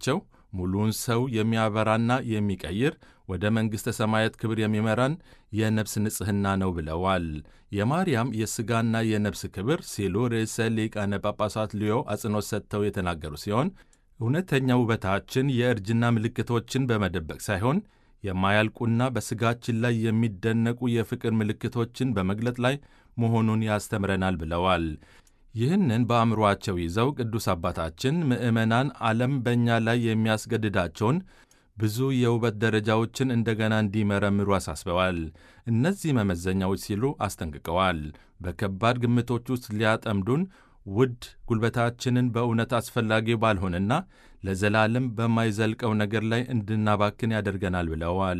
ውበታቸው ሙሉውን ሰው የሚያበራና የሚቀይር ወደ መንግሥተ ሰማያት ክብር የሚመራን የነፍስ ንጽሕና ነው ብለዋል። የማርያም የሥጋና የነፍስ ክብር ሲሉ ርዕሰ ሊቃነ ጳጳሳት ሊዮ አጽንኦት ሰጥተው የተናገሩ ሲሆን እውነተኛ ውበታችን የእርጅና ምልክቶችን በመደበቅ ሳይሆን የማያልቁና በሥጋችን ላይ የሚደነቁ የፍቅር ምልክቶችን በመግለጥ ላይ መሆኑን ያስተምረናል ብለዋል። ይህንን በአእምሮአቸው ይዘው ቅዱስ አባታችን ምዕመናን ዓለም በእኛ ላይ የሚያስገድዳቸውን ብዙ የውበት ደረጃዎችን እንደገና እንዲመረምሩ አሳስበዋል። እነዚህ መመዘኛዎች ሲሉ አስጠንቅቀዋል። በከባድ ግምቶች ውስጥ ሊያጠምዱን ውድ ጉልበታችንን በእውነት አስፈላጊ ባልሆነና ለዘላለም በማይዘልቀው ነገር ላይ እንድናባክን ያደርገናል ብለዋል።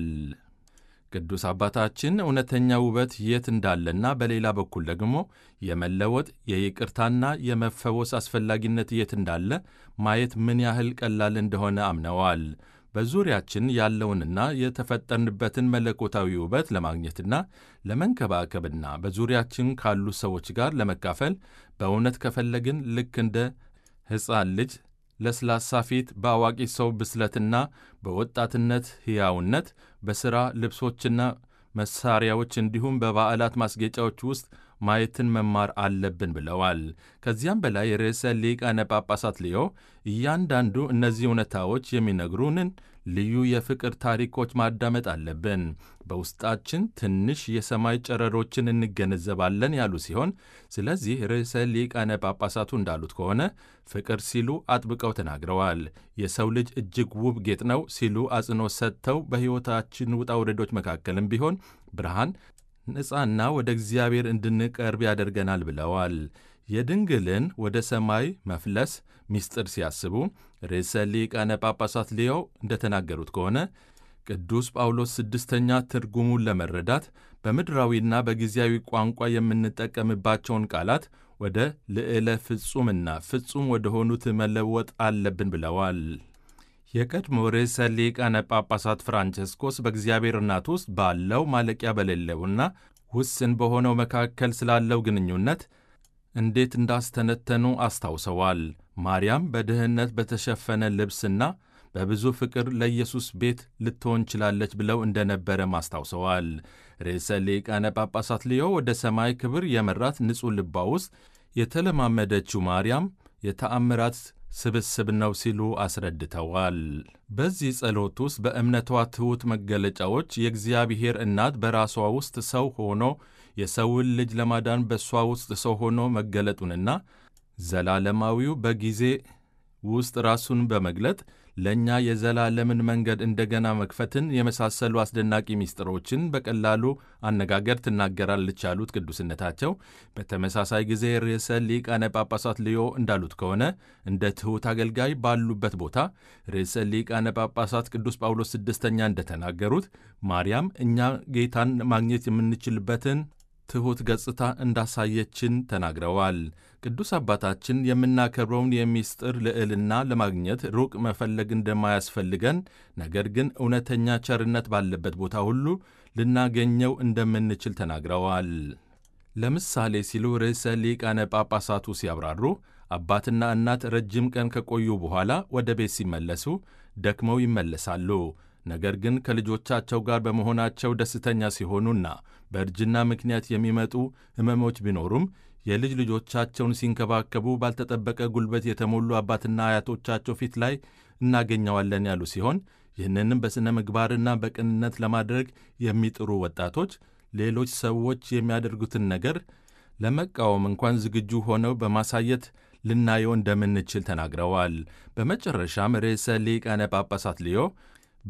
ቅዱስ አባታችን እውነተኛ ውበት የት እንዳለና በሌላ በኩል ደግሞ የመለወጥ የይቅርታና የመፈወስ አስፈላጊነት የት እንዳለ ማየት ምን ያህል ቀላል እንደሆነ አምነዋል። በዙሪያችን ያለውንና የተፈጠርንበትን መለኮታዊ ውበት ለማግኘትና ለመንከባከብና በዙሪያችን ካሉ ሰዎች ጋር ለመካፈል በእውነት ከፈለግን ልክ እንደ ሕፃን ልጅ ለስላሳ ፊት በአዋቂ ሰው ብስለትና በወጣትነት ሕያውነት በሥራ ልብሶችና መሳሪያዎች እንዲሁም በበዓላት ማስጌጫዎች ውስጥ ማየትን መማር አለብን ብለዋል። ከዚያም በላይ ርዕሰ ሊቃነ ጳጳሳት ሊዮ እያንዳንዱ እነዚህ እውነታዎች የሚነግሩንን ልዩ የፍቅር ታሪኮች ማዳመጥ አለብን። በውስጣችን ትንሽ የሰማይ ጨረሮችን እንገነዘባለን ያሉ ሲሆን ስለዚህ ርዕሰ ሊቃነ ጳጳሳቱ እንዳሉት ከሆነ ፍቅር ሲሉ አጥብቀው ተናግረዋል። የሰው ልጅ እጅግ ውብ ጌጥ ነው ሲሉ አጽንኦት ሰጥተው በሕይወታችን ውጣ ውረዶች መካከልም ቢሆን ብርሃን ነፃና ወደ እግዚአብሔር እንድንቀርብ ያደርገናል ብለዋል። የድንግልን ወደ ሰማይ መፍለስ ምስጢር ሲያስቡ ርዕሰ ሊቃነ ጳጳሳት ሊዮ እንደተናገሩት ከሆነ ቅዱስ ጳውሎስ ስድስተኛ ትርጉሙን ለመረዳት በምድራዊና በጊዜያዊ ቋንቋ የምንጠቀምባቸውን ቃላት ወደ ልዕለ ፍጹምና ፍጹም ወደ ሆኑት መለወጥ አለብን ብለዋል። የቀድሞ ርዕሰ ሊቃነ ጳጳሳት ፍራንቸስኮስ በእግዚአብሔር እናት ውስጥ ባለው ማለቂያ በሌለውና ውስን በሆነው መካከል ስላለው ግንኙነት እንዴት እንዳስተነተኑ አስታውሰዋል። ማርያም በድህነት በተሸፈነ ልብስና በብዙ ፍቅር ለኢየሱስ ቤት ልትሆን ችላለች ብለው እንደነበረም አስታውሰዋል። ርዕሰ ሊቃነ ጳጳሳት ሊዮ ወደ ሰማይ ክብር የመራት ንጹሕ ልቧ ውስጥ የተለማመደችው ማርያም የተአምራት ስብስብ ነው ሲሉ አስረድተዋል። በዚህ ጸሎት ውስጥ በእምነቷ ትሑት መገለጫዎች የእግዚአብሔር እናት በራሷ ውስጥ ሰው ሆኖ የሰውን ልጅ ለማዳን በእሷ ውስጥ ሰው ሆኖ መገለጡንና ዘላለማዊው በጊዜ ውስጥ ራሱን በመግለጥ ለእኛ የዘላለምን መንገድ እንደገና መክፈትን የመሳሰሉ አስደናቂ ምስጢሮችን በቀላሉ አነጋገር ትናገራለች ያሉት ቅዱስነታቸው፣ በተመሳሳይ ጊዜ ርዕሰ ሊቃነ ጳጳሳት ሊዮ እንዳሉት ከሆነ እንደ ትሑት አገልጋይ ባሉበት ቦታ ርዕሰ ሊቃነ ጳጳሳት ቅዱስ ጳውሎስ ስድስተኛ እንደተናገሩት ማርያም እኛ ጌታን ማግኘት የምንችልበትን ትሑት ገጽታ እንዳሳየችን ተናግረዋል። ቅዱስ አባታችን የምናከብረውን የምስጢር ልዕልና ለማግኘት ሩቅ መፈለግ እንደማያስፈልገን፣ ነገር ግን እውነተኛ ቸርነት ባለበት ቦታ ሁሉ ልናገኘው እንደምንችል ተናግረዋል። ለምሳሌ ሲሉ ርዕሰ ሊቃነ ጳጳሳቱ ሲያብራሩ አባትና እናት ረጅም ቀን ከቆዩ በኋላ ወደ ቤት ሲመለሱ ደክመው ይመለሳሉ። ነገር ግን ከልጆቻቸው ጋር በመሆናቸው ደስተኛ ሲሆኑና በእርጅና ምክንያት የሚመጡ ሕመሞች ቢኖሩም የልጅ ልጆቻቸውን ሲንከባከቡ ባልተጠበቀ ጉልበት የተሞሉ አባትና አያቶቻቸው ፊት ላይ እናገኘዋለን ያሉ ሲሆን ይህንንም በሥነ ምግባርና በቅንነት ለማድረግ የሚጥሩ ወጣቶች ሌሎች ሰዎች የሚያደርጉትን ነገር ለመቃወም እንኳን ዝግጁ ሆነው በማሳየት ልናየው እንደምንችል ተናግረዋል። በመጨረሻም ርዕሰ ሊቃነ ጳጳሳት ሊዮ